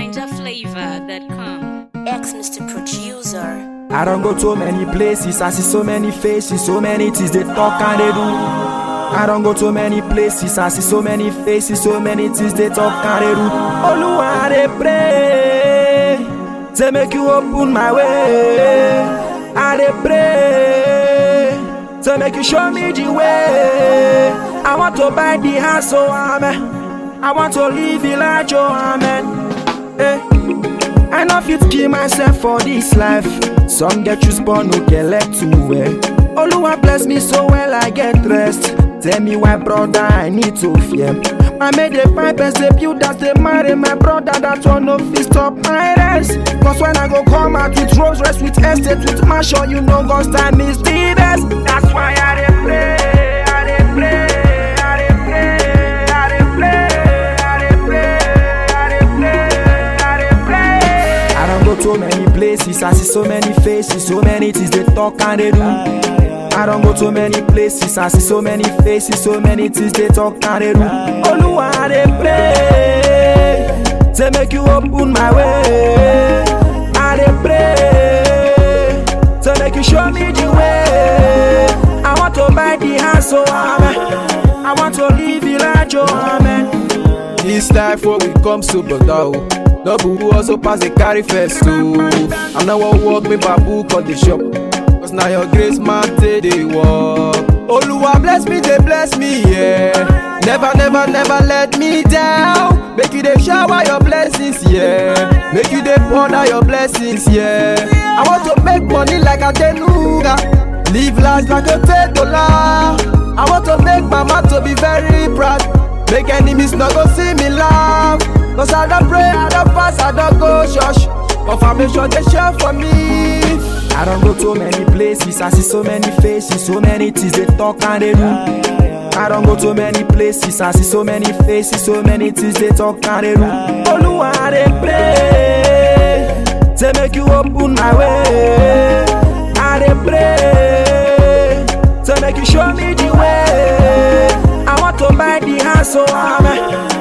NinjaFlavor.com. Ex Mr. Producer. I don't go to many places, I see so many faces, so many things they talk and they do. I don't go to many places, I see so many faces, so many things they talk and they do. Oluwa, I dey pray, say make you open my way. I dey pray, say make you show me the way. I want to buy the house, so amen. I want to live village, oh amen. Eh. I no fit kill myself for this life. Some get choose born no get left to wear. Oluwa bless me so well I get rest. Tell me why brother I need to fear. I made a pipe and say build that they marry my brother that one no fit stop my rest. Cause when I go come out with rose rest with estate with mansion you know God's time is the best. That's why I dey pray, I dey pray, I dey pray, I dey pray, I dey pray, I dey pray, I dey pray. I don't go to many places, I see so many faces, so many things they talk and they do. I don't go to many places, I see so many faces, so many things they talk and they do. Oluwa, I dey pray, say make you open my way. I dey pray, say make you show me the way. I want to buy the house, so amen. I want to live village, oh amen. This life where we come so brother oh. No boo also pass the carry first too. I'm not one walk me babu call the shop. Cause now your grace man take the walk. Oluwa bless me, they bless me, yeah. Never, never, never let me down. Make you they shower your blessings, yeah. Make you they pour out your blessings, yeah. I want to make money like a tenuga. Live life like a dollar. I want to make mama to be very proud. Make enemies not go see me laugh. Cause I don't pray, I don't fast, I don't go church. Confirmation they share for me. I don't go to many places, I see so many faces, so many things they talk and they do. I don't go to many places, I see so many faces, so many things they talk and they do. Oluwa, I dey pray, say make you open my way. I dey pray, say make you show me the way. I want to buy the house, so amen.